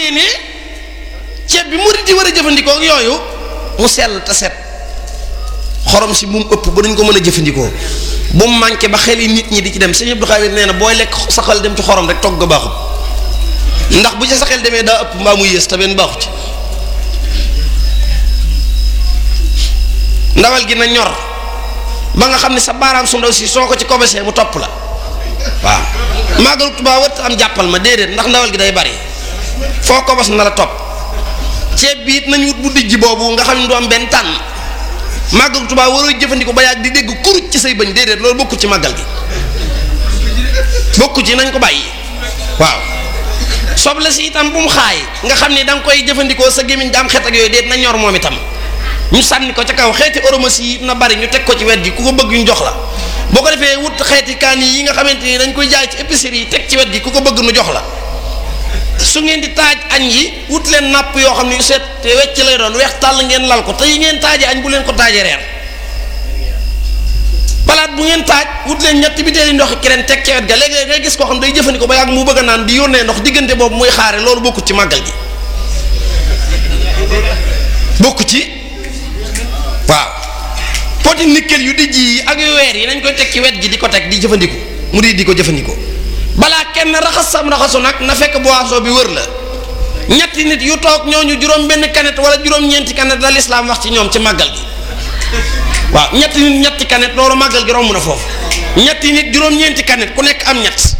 ne ceeb bi murid yi war a jëfandikoo ak yooyu mu sell te set xorom si bu mu ëpp ba duñ ko mën a jëfandikoo bu mu manqué ba xel yi nit ñi di ci dem sëñ Abdou Khadir nee na booy lekk sa xel dem ci xorom rek togg baaxut ndax bu ci sa xel demee daa ëpp mbaa mu yées te benn baaxu ci ndawal gi na ñor ba nga xam ne sa baaraam su ndaw si soo ko ci kobesee mu topp la waaw màggalu Tuubaa wër am jàppal ma déedéet ndax ndawal gi day bari foo kobos na la topp ceeb bi it nañu wut bu dijj boobu nga xam ne du am benn tànn màggalu Tuubaa waroo jëfandikoo ba yàgg di dégg kuruj ci say bëñ déedéet loolu bokku ci màggal gi bokku ci nañ ko bàyyi waaw soble si itam bu mu xaay nga xam ne da nga koy jëfandikoo sa gémmiñ da am xet ak yooyu déet na ñor moom itam ñu sànni ko ca kaw xeeti oromasi yi na bari ñu teg ko ci wet gi ku ko bëgg ñu jox la boo ko defee wut xeeti kaan yi nga xamante ni dañ koy jaay ci épicerie yi teg ci wet gi ku ko bëgg nu jox la su ngeen di taaj añ yi wut leen napp yoo xam ne yu seet te wecc lay doon weex tàll ngeen lal ko te yi ngeen taajee añ bu leen ko taajee reer palaat bu ngeen taaj wut leen ñetti bitéeli ndox keneen teg ci wet ga léegi ngay gis koo xam day jëfandikoo ba yàgg mu bëgg a naan di yónnee ndox diggante boobu muy xaare loolu bokku ci màggal gi bokku ci waaw poti nickel yu dijj yi ak yu weer yi nañ koy teg ci wet gi di ko teg di jëfandiku mu di di ko jëfandikoo balaa kenn raxas sam raxasu nag na fekk boisson bi wër la ñetti nit yu toog ñooñu juróom benn kanet wala juróom-ñeenti kanet la lislaam wax ci ñoom ci màggal gi waaw ñetti nit ñetti kanet loolu màggal gi romb na foofu ñetti nit juróom-ñeenti kanet ku nekk am ñett